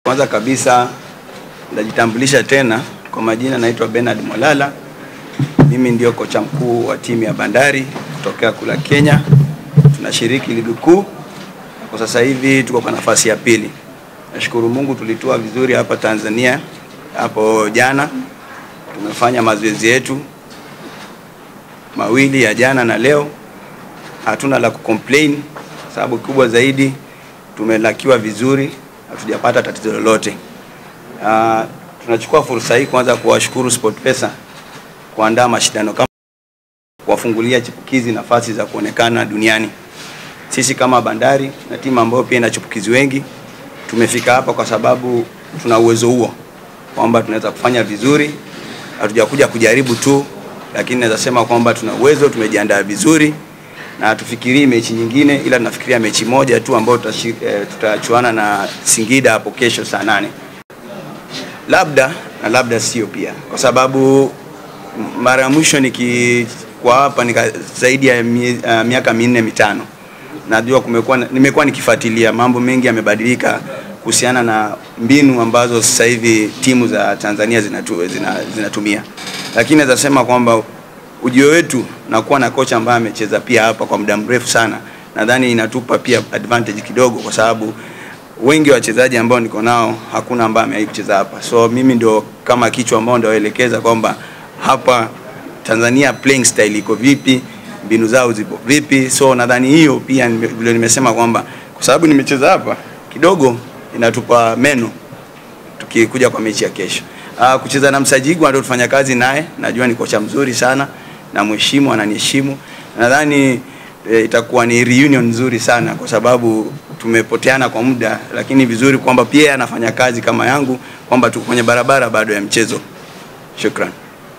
Kwanza kabisa najitambulisha tena kwa majina, naitwa Bernard Mwalala. Mimi ndio kocha mkuu wa timu ya Bandari kutokea kula Kenya. Tunashiriki ligi kuu kwa sasa hivi, tuko kwa nafasi ya pili. Nashukuru Mungu tulitua vizuri hapa Tanzania hapo jana. Tumefanya mazoezi yetu mawili ya jana na leo, hatuna la kucomplain, sababu kubwa zaidi tumelakiwa vizuri, hatujapata tatizo lolote. Uh, tunachukua fursa hii kwanza kuwashukuru SportPesa kuandaa mashindano kama kuwafungulia chipukizi nafasi za kuonekana duniani. Sisi kama Bandari na timu ambayo pia ina chipukizi wengi tumefika hapa kwa sababu tuna uwezo huo kwamba tunaweza kufanya vizuri. Hatujakuja kujaribu tu, lakini naweza sema kwamba tuna uwezo, tumejiandaa vizuri na tufikirii mechi nyingine, ila tunafikiria mechi moja tu ambayo tutachuana na Singida hapo kesho saa nane labda na labda sio pia, kwa sababu mara ya mwisho nikikuwa hapa nika zaidi ya mi, uh, miaka minne mitano, najua kumekuwa nimekuwa nikifuatilia mambo mengi yamebadilika kuhusiana na mbinu ambazo sasa hivi timu za Tanzania zinatu, zina, zinatumia, lakini naweza sema kwamba ujio wetu na kuwa na kocha ambaye amecheza pia hapa kwa muda mrefu sana, nadhani inatupa pia advantage kidogo, kwa sababu wengi wa wachezaji ambao niko nao hakuna ambaye amewahi kucheza hapa, so mimi ndio kama kichwa ambao ndio waelekeza kwamba hapa Tanzania playing style iko vipi, mbinu zao zipo vipi. So nadhani hiyo pia vile nimesema kwamba kwa sababu nimecheza hapa kidogo inatupa meno tukikuja kwa mechi ya kesho. Uh, kucheza na Msajigu ndio tufanya kazi naye, najua ni kocha mzuri sana na mheshimu, ananiheshimu. Nadhani e, itakuwa ni reunion nzuri sana kwa sababu tumepoteana kwa muda, lakini vizuri kwamba pia anafanya kazi kama yangu, kwamba tuko kwenye barabara bado ya mchezo. Shukran.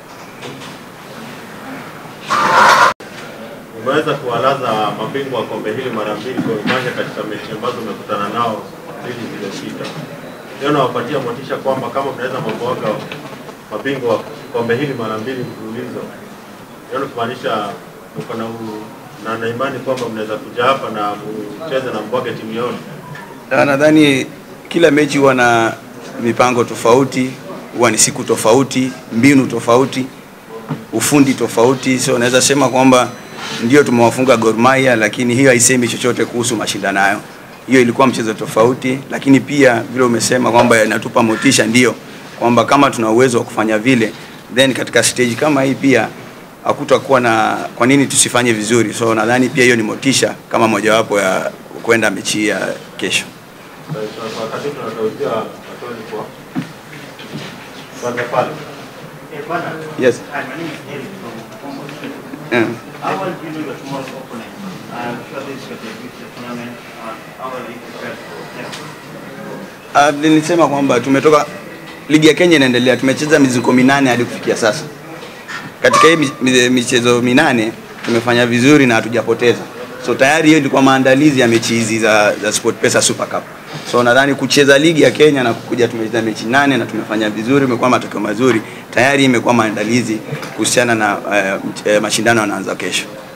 Umeweza kuwalaza mabingwa wa kombe hili mara mbili Gor Mahia katika mechi ambazo umekutana nao mbili zilizopita. Leo nawapatia motisha kwamba kama mnaweza mabwaga mabingwa wa kombe hili mara mbili mfululizo, leo kumaanisha mko na na na imani kwamba mnaweza kuja hapa na mcheze na mbwage timu yote. Nadhani kila mechi huwa na mipango tofauti, huwa ni siku tofauti, mbinu tofauti, ufundi tofauti, so naweza sema kwamba ndio tumewafunga Gor Mahia, lakini hiyo haisemi chochote kuhusu mashindano hayo. Hiyo ilikuwa mchezo tofauti, lakini pia vile umesema kwamba inatupa motisha, ndio kwamba kama tuna uwezo wa kufanya vile, then katika stage kama hii pia hakutakuwa na kwa nini tusifanye vizuri. So nadhani pia hiyo ni motisha kama mojawapo ya kwenda mechi ya kesho. Wakati tunatauzia watoni kwa kwanza pale. Yes. Hi, my name is Eric from Congo Street. Yeah. How well do you know your tomorrow's opponent? I'm sure this is your debut to the tournament. And how well are you prepared for them? Uh, nilisema kwamba tumetoka ligi ya Kenya inaendelea, tumecheza mizunguko minane hadi kufikia sasa. Katika hii mi- michezo minane tumefanya vizuri na hatujapoteza, so tayari hiyo ilikuwa maandalizi ya mechi hizi za, za SportPesa Super Cup. So nadhani kucheza ligi ya Kenya na kukuja tumecheza mechi nane na tumefanya vizuri, imekuwa matokeo mazuri, tayari imekuwa maandalizi kuhusiana na uh, mch- eh, mashindano yanaanza kesho.